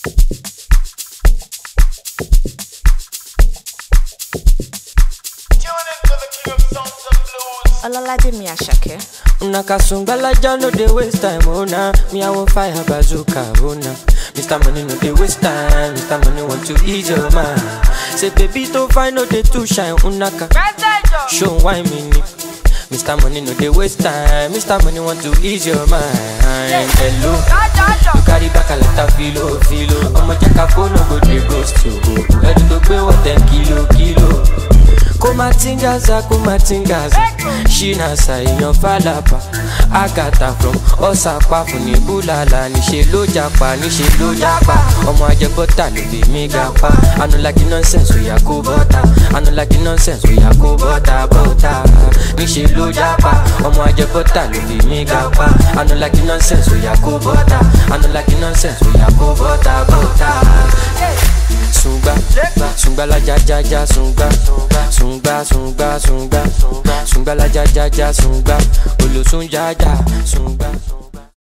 Ololade Miyashake. Una kasungbalaja no dey waste time, oh nah. Me I want fire bazooka, oh nah. Mr. Money no dey waste time, Mr. Money want to ease your mind. Say baby to find no dey too shine, unaka. Show why me ni. Mr. Money no dey waste time, Mr. Money want to ease your mind. Hello, you carry back a lot of filo, filo. Ọmọ jẹ́ ká fóònù go dey ghost you. Ẹni tó gbé wọ̀ ten kilo, kilo. kumatingaza kumatingaza ṣínàṣà èèyàn fàlàpà àgàtà from ọ̀sàpá fún ní búlàlà níṣẹ́ ló japa níṣẹ́ ló japa ọmọ ajẹbọ́tà ló fi mí ga pa anulagi nonsense oya kó bọ́tà anulagi nonsense oya kó bọ́tà bọ́tà níṣẹ́ ló japa ọmọ ajẹbọ́tà ló fi mí ga pa anulagi nonsense oya kó bọ́tà anulagi nonsense oya kó bọ́tà bọ́tà sungba sungba la ja ja ja sungba sungba sungba sungba sungba la ja ja ja sungba olosun ja ja sungba.